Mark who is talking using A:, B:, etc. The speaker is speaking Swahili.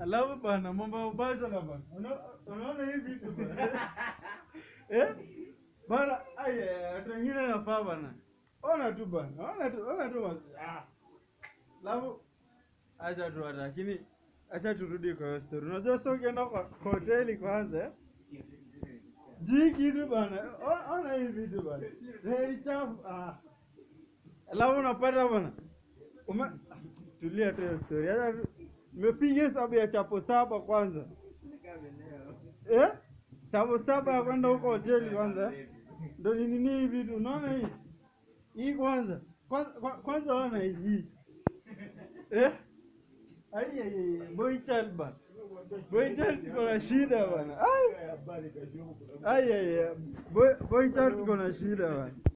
A: Alafu bana mambo ya ubachela bana. Una- Unaona hii vitu bana. Eh? Bana aya watu wengine nafaa bana. Ona tu bana. Ona tu ona tu basi. Ah. Alafu acha tu hata lakini acha turudi kwa hiyo story. Unajua sio ukienda kwa kwa hoteli kwanza eh? Jii kitu bana. O- Ona hii vitu bana. Heri chafu. Ah. Alafu unapata bana. Ume tulia tu hiyo story. Acha tu nimepiga hesabu ya chapo saba kwanza. Eh? Chapo saba ya kwenda huko hoteli kwanza. eh? Ndio ni nini hii vitu unaona hii? Hii kwanza. Kwanza kwa- kwanza ona hii. Eh? Ai ai ai boy child bana. Boy child tuko na shida bana. Ai ai ai boy boy child tuko na shida bana.